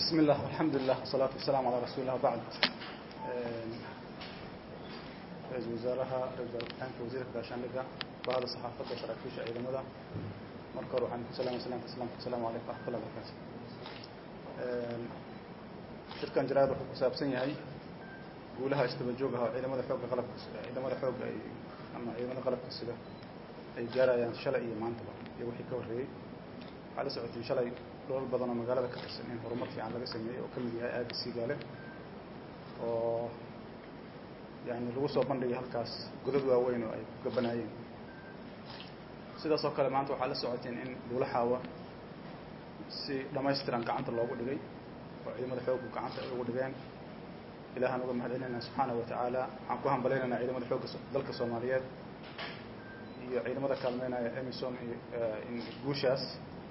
بسم الله والحمد لله والصلاة والسلام على رسول الله بعد ra-iisul wasaaraha ra-isul wasaarka wasiirka gaashaandhigga bahda saxaafadda saraakiisha ciidamada marka hore waxaan ku salaamay salaamta islaamka asalaamu calaykum waraxmatullahi wabarakaatu shirkan jaraad wuxuu ku saabsan yahay guulaha isdaba joog ah oo ciidamada xoogga qalabka ciidamada xoogga ay ama ciidamada qalabka sida ay gaarayaan shalay iyo maantaba iyo wixii ka horreeyey waxaa la socotay shalay dholal badan oo magaalada ka tirsan in horumar fiican laga sameeyey oo ka mid yahay aagga siigaale oo yani lagu soo bandhigay halkaas godad waaweyn oo ay ku gabanaayeen sidaas oo kale maanta waxaa la socoteen in buulaxaawa si dhamaystiran gacanta loogu dhigay oo ciidamada xooggu gacanta ay ugu dhigeen ilahaan uga mahad celinayna subxaana wa tacaala waxaan ku hambalaynaynaa ciidamada xoogga dalka soomaaliyeed iyo ciidamada kaalmeynaya emison iyo guushaas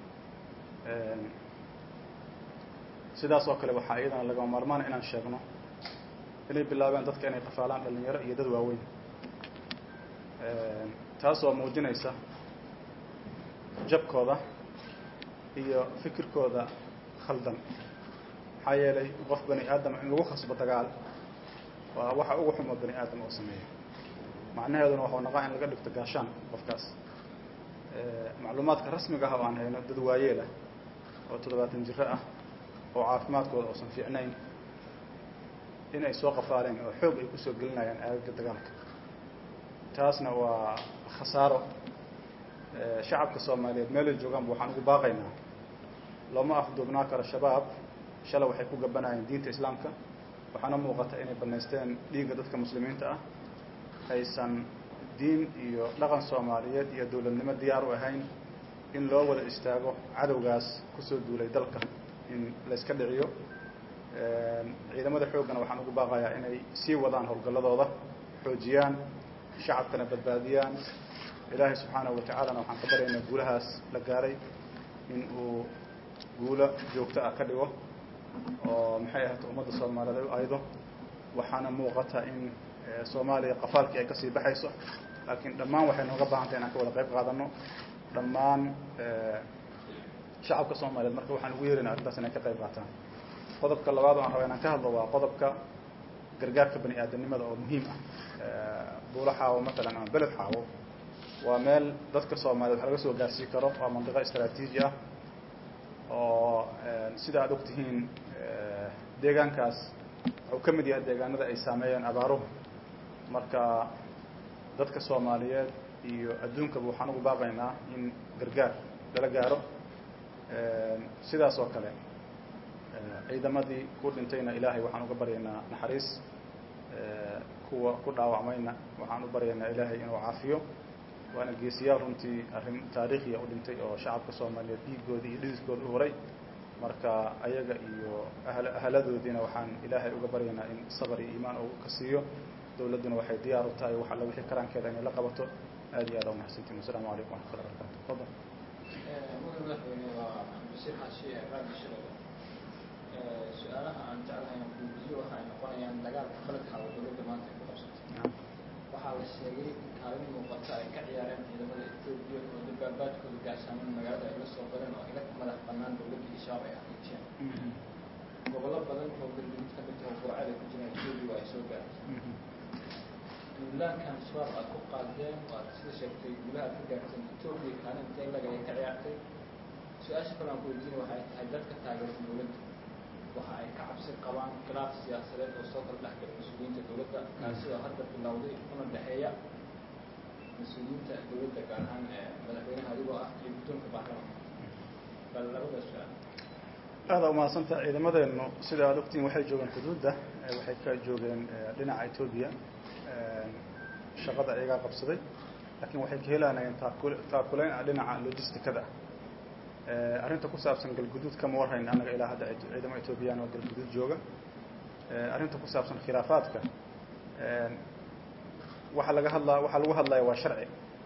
sidaas oo kale waxaa iyadana lagama maarmaana inaan sheegno inay bilaabeen dadka inay qafaalaan dhalinyaro iyo dad waaweyn taas oo muujinaysa jabkooda iyo fikirkooda khaldan maxaa yeelay qof bani aadama in lagu khasbo dagaal waa waxa ugu xumo bani aadam oo sameeya macnaheeduna waxuu naqaa in laga dhigto gaashaan qofkaas macluumaadka rasmiga ah oo aan hayno dad waayeelah oo toddobaatan jiro ah oo caafimaadkooda oosan fiicnayn in ay soo qafaaleen oo xoog ay kusoo gelinayaan aagaga dagaalka taasna waa khasaaro shacabka soomaaliyeed meelay joogaanba waxaan ugu baaqaynaa looma afduubnaa karo shabaab shalay waxay ku gabanayeen diinta islaamka waxaana muuqata inay banaysteen dhiigga dadka muslimiinta ah aysan diin iyo dhaqan soomaaliyeed iyo dowladnimo diyaar u ahayn in loo wada istaago cadowgaas kusoo duulay dalka in layska dhiciyo ciidamada xooggana waxaan ugu baaqayaa inay sii wadaan howlgalladooda xoojiyaan shacabkana badbaadiyaan ilaahay subxaanahu wa tacaalana waxaan ka baryaynaa guulahaas la gaaray in uu guulo joogto ah ka dhigo oo maxay ahata ummadda soomaaliyeed ay u aydo waxaana muuqata in soomaaliya qafaalkii ay kasii baxayso laakiin dhammaan waxay nooga baahantay inaan ka wada qayb qaadano dhammaan shacabka soomaaliyeed marka waxaan ugu yeerina arrintaas inay ka qayb qaataan qodobka labaad oo aan raba inaan ka hadlo waa qodobka gargaarka bani aadamnimada oo muhiim ah buulo xaawo matalan ama beled xaawo waa meel dadka soomaaliyeed wax laga soo gaarsii karo waa mandiqo istraatiiji ah oo sida aad og tihiin deegaankaas wuxuu ka mid yahay deegaanada ay saameeyeen abaaruhu marka dadka soomaaliyeed iyo adduunkaba waxaan ugu baaqaynaa in gargaar lala gaaro sidaas oo kale ciidamadii ku dhintayna ilaahay waxaan uga baryaynaa naxariis kuwa ku dhaawacmayna waxaan u baryaynaa ilaahay inuu caafiyo waana geesiyaal runtii arrin taariikhiya u dhintay oo shacabka soomaaliyeed dhiiggooda iyo dhididkooda u horay marka ayaga iyo ahaladoodiina waxaan ilaahay uga baryaynaa in sabar iyo iimaan uu ka siiyo dowladduna waxay diyaar u tahay wax alla wixii karaankeeda inay la qabato aad iyo aad aa umahadsantiin wasalaamu calaykum waraxmatullahi barakatu fadal mudan madaxweyne waa bashir xaashi raadi shirada su-aalaha aan jeclahay aan kuudiyo waxa ay noqonayaan dagaalka qaladka oo dowladda maanta ay ku qabsatay waxaa la sheegay in kaalin muuqata ay ka ciyaareen ciidamada etoobiya oo dabaabaadkooda gaashaaman magaalada ay la soo galeen oo ila madax banaan dowladda iyo shabaab ay xaqiijiyeen gobollo badan oo galmudug ka mid taho goocada ku jiraan etoobiya ay soo gaartay duulaankan shabaab aad ku qaadeen waad sida sheegtay guulaha aad ka gaarteen etoobiya kaalin intee lag ay ka ciyaartay su-aasha kale aan ku weydiina waxay tahay dadka taageersan dowladda waxa ay ka cabsi qabaan khilaaf siyaasadeed oo soo kala dhexgala mas-uuliyiinta dowladda kaasi oo hadda bilowday una dhexeeya mas-uuliyiinta dowladda gaar ahaan madaxweynaha adigoo ah iyo guddoonka baarlamaanka bal labada su-aal aada umahadsantaha ciidamadeennu sida aad ogtiin waxay joogeen xuduudda waxay ka joogeen dhinaca etoobiya shaqada iyagaa qabsaday laakiin waxay ka helanayeen taakul taakuleyn ah dhinaca logisticada arrinta ku saabsan galguduud kama warhayn annaga ilaa hadda ciidamo etoobiyaan oo galguduud jooga arrinta ku saabsan khilaafaadka waxaa laga hadlaa waxaa lagu hadlaya waa sharci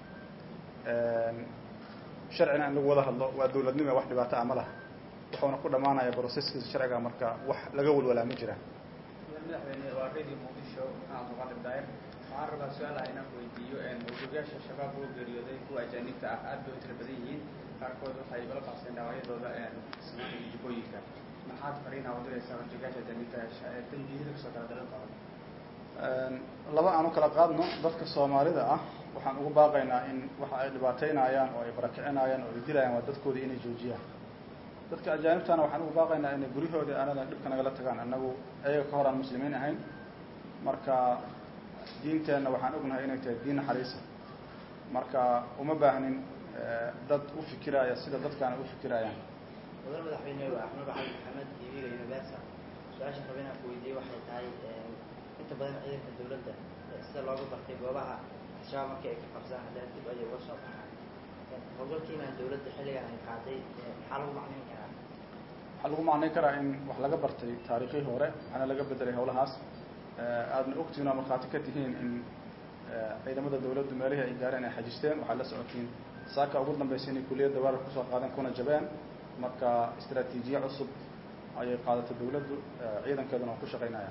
sharcina in lagu wada hadlo waa dowladnimo wax dhibaato ah ma laha wuxuuna ku dhammaanaya broseskiisa sharciga marka wax laga walwalaa ma jiraan madaxweyne waa radio muqdisho maxamed muqadir daayir waxaan rabaa su-aalaha inaan weydiiyo mawduugaasha shabaab oo geeriyooday kuwa ajaanibta ah aad bay u tira badan yihiin qaarkood waxay ula qabseen dhaawacyadooda samaanka jubooyinka maxaad fariinaa u diraysaa horjoogaasha ajaanibta ee dambiyada kasoo kala dalan qaban laba aan u kala qaadno dadka soomaalida ah waxaan ugu baaqaynaa in waxa ay dhibaateynayaan oo ay barakicinayaan oo ay dilayaan waa dadkoodii inay joojiyaan dadka ajaanibtana waxaan ugu baaqaynaa inay guryahoodii aanada dhibka nagala tagaan annagu ayaga ka hor aan muslimiin ahayn marka diinteenna waxaan ognahay inay tahay diin naxariisa marka uma baahnin dad u fikiraya sida dadkaana u fikirayaan mudan madaxweyne waa axmed cali maxamed tv-ga universa su-aasha raba inaan ku weydiiyey waxay tahay inta badan ciidanka dawladda sida looga bartay goobaha al-shabaab markii ay ka qabsaan haddana dib ayay uga soo baxaan howlgalkiina dawladda xilligan ay qaaday maxaa lagu macnayn karaa waxaa lagu macnayn karaa in wax laga bartay taariikhii hore waxaana laga bedelay howlahaas aadna ogtihiin oo markhaati ka tihiin in ciidamada dawladdu meelihii ay gaareen ay xajisteen waxaad la socotiin saaka ugu dambaysa inay kuliyadda weerar kusoo qaadeen kuna jabeen marka istraatiijiye cusub ayay qaadatay dawladdu ciidankeeduna waa ku shaqaynaya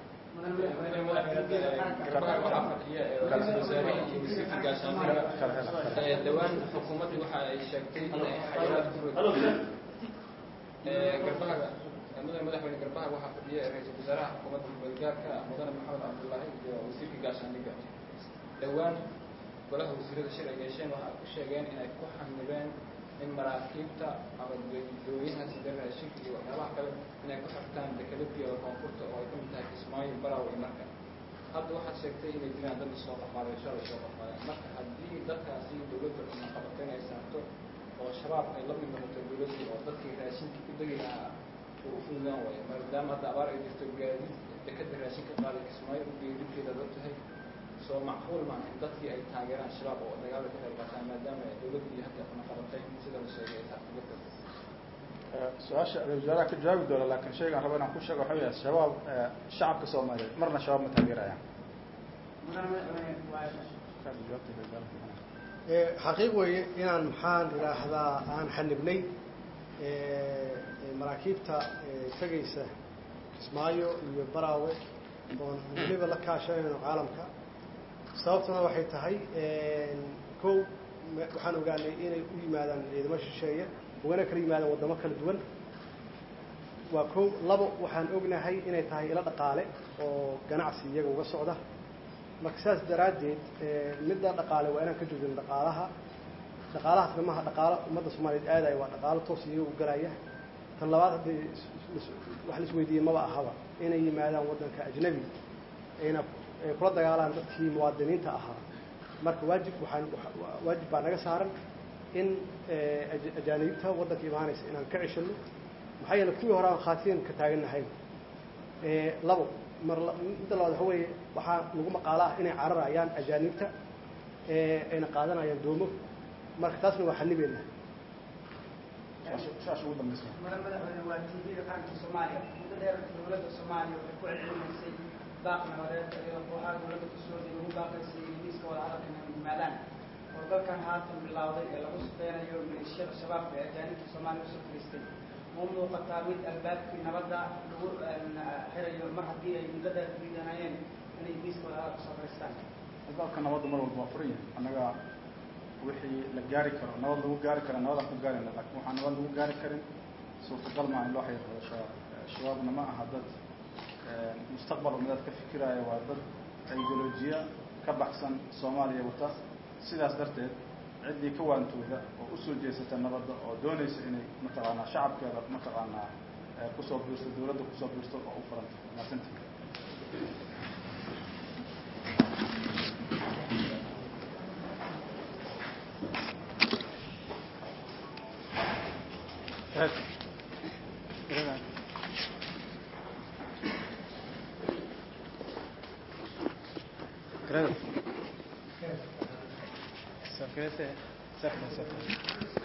dhawaan xukuumaddu waxa ay sheegtay inay xayiraad ku garbaha mudane madaxweyne garbaha waxaa fadhiya ra-iisul wasaaraha xukuumadda gobolgaarka mudane maxamed cabdullaahi iyo wasiirka gaashaandhigga dhowaan golaha wasiirada shir ay yeesheen waxa ay ku sheegeen inay ku xanibeen in maraakiibta ama dooyaha sida raashinka iyo waxyaabaha kale inay ku xirtaan dekelabiyada koonfurta oo ay ka mid tahay kismaayo baraw iyo marka hadda waxaad sheegtay inay jiraan dad soo qafaaday shalay soo qafaadeen marka haddii dadkaasi dawladda cuna qabato inay saarto oo shabaab ay la mid noqoto dawladdu oo dadkii raashinka ku degi lahaa uu fududaan waayo maadaama hadda abaar ay jirto gaadiid dekada raashinka qaaday kismaayo u geedibkeeda dad tahay soo macquul maaha in dadkii ay taageeraan shabaab oo dagaalka ka qayb qaataan maadaama dawladdii hadda cuna qabatay sida la sheegay ay saarto dadka su-aasha ra-isul wasaaraha ka jawaabi doona laakiin shaygaan raba inaan ku sheego waxa weya shabaab shacabka soomaaliyeed marna shabaab ma taageerayaan xaqiiq weeye inaan maxaan idhaahdaa aan xanibnay maraakiibta tegaysa kismaayo iyo baraawe oon weliba la kaashanayno caalamka sababtuna waxay tahay kow waxaan ogaanay inay u yimaadaan ciidamo shisheeye ugana kala yimaadaan waddamo kala duwan waa kow labo waxaan ognahay inay tahay ilo dhaqaale oo ganacsi iyaga uga socda marka saas daraaddeed midda dhaqaale waa inaan ka joojino dhaqaalaha dhaqaalahaasna maaha dhaqaalo ummadda soomaaliyeed aadaya waa dhaqaalo toos iyaga u galaya tan labaad haddii wax la isweydiiyey maba ahaba inay yimaadaan waddanka ajnabi ayna kula dagaalaan dadkii muwaadiniinta ahaa marka waajib waxaan waajib baa naga saaran in ajaanibta waddanka imaanaysa inaan ka ceshano maxaa yeele kuwii hore aan khaatiyan ka taagannahay labo mar midda labaad waxa weeye waxaa lagu maqaalo ah inay cararayaan ajaanibta ayna qaadanayaan doomo marka taasna waa xanibeena su-aasha ugu dambaysa mudan madaxweyne waa tv-ga qaranka soomaaliya muddo dheer dawladda soomaaliya waxay ku celcelinaysay baaq nabadeed iyadoo kooxaha dawladda kasoo horjeeda ugu baaqaysay inay miiska wada hadalka inay yimaadaan howlgalkan haatan bilowday ee lagu sifeynayo maleeshiyada shabaabka ee ajaanibta soomaaliya usoo fariistay ma muuqataa mid albaabkii nabadda lagu xirayo mar haddii ay muddo dheer diidanayeen inay miiska wada hadalka soo fariistaan albaabka nabadda mar walba waa furan yahay annaga wixii la gaari karo nabad lagu gaari kara nabadaan ku gaarayna laakiin waxaan nabad lagu gaari karin suurtagal maa in loo xiriirado shabaab shabaabna ma aha dad mustaqbal umadeed ka fikiraya waa dad ideolojiya ka baxsan soomaaliya wata sidaas darteed ciddii ka waantooda oo usoo jeesata nabadda oo doonaysa inay mataqaanaa shacabkeeda mataqaanaa kusoo biirto dawladda kusoo biirto oo u furanta maasantii Gracias.